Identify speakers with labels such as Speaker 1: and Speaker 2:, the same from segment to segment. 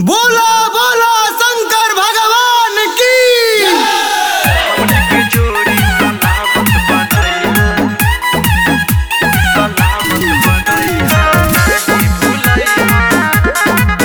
Speaker 1: बोला बोला शंकर भगवान की
Speaker 2: के जोड़ी सलामत बनैया सलामत बनैया नहीं भुलैया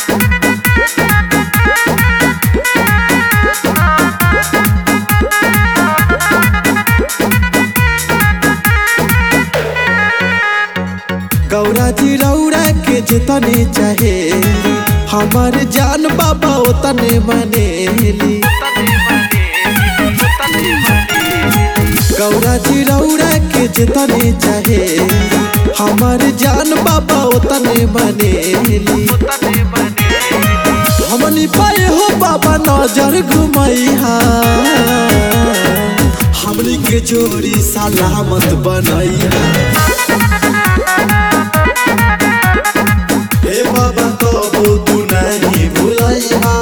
Speaker 1: गौरा जी रौरा के जितने चाहे हमार जान बाबा उतने मानेली
Speaker 2: तने बनेली तने बनेली
Speaker 1: गौरा जी रौरा के जितने चाहे हमार जान बाबा उतने मानेली
Speaker 2: तने बनेली
Speaker 1: हमनी पाए हो बाबा नजर घुमैहा हमनी के जोड़ी सलामत बनैहा हे बाबा कबो तू नहीं भुलैहा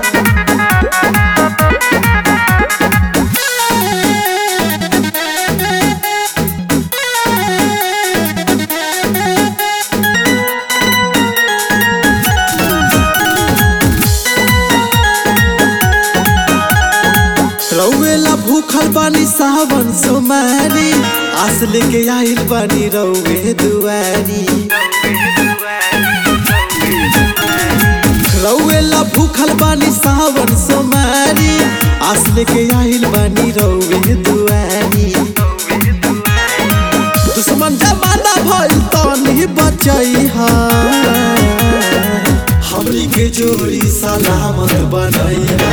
Speaker 1: रौवेला भूखल बानी सावन सोमारी आस लेके आइल बानी रौवे दुआरी रौवेला भूखल बानी सावन सोमारी आस लेके आइल बानी रौवे दुआरी दुश्मन जमाना भइल तनी बचैहा हमनी के जोड़ी सलामत बनैहा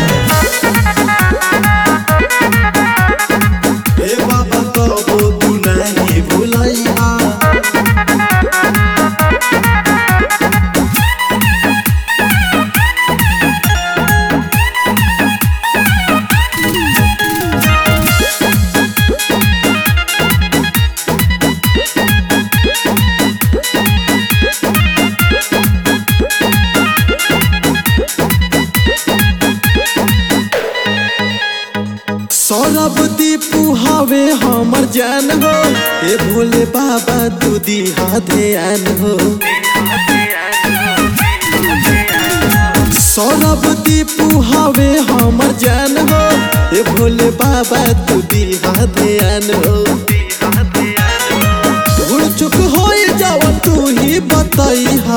Speaker 1: हे बाबा कबो तू नहीं भुलैहा सौरभ दीपू हवे हमर जान हो हे भोले बाबा तू दिहा ध्यान हो सौरभ दीपू हवे हमर जान हो हे भोले बाबा तू दिहा ध्यान हो भूल चुक हो जाओ तू ही बतैहा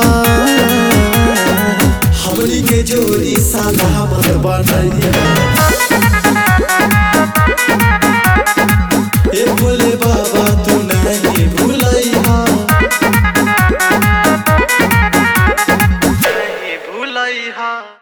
Speaker 1: हमनी के जोड़ी सलामत बनैहा